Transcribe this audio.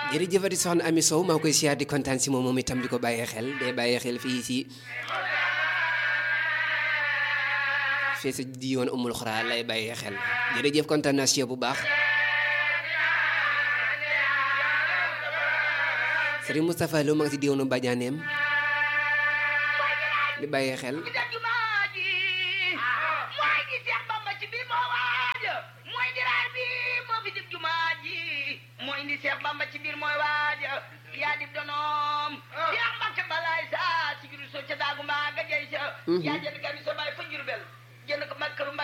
jërëjëfati soxna Ami Sow maa ngi koy siyaar di kontaan si moom moom itam di ko bàyyee xel day bàyyee xel fii si fii si diiwoon umul xuraa lay bàyyee xel jërëjëf kontaan naa si yow bu baax Serigne Moustapha Lo ma ngi si diiwoonu Badianeem di bàyyee xel mooy indi Seex Bamba ci biir mooy waaja yaa dib donoom Seex Mbàkke balaay sa si giru so ca daagu mbaa nga jey sa yaa jënd kami so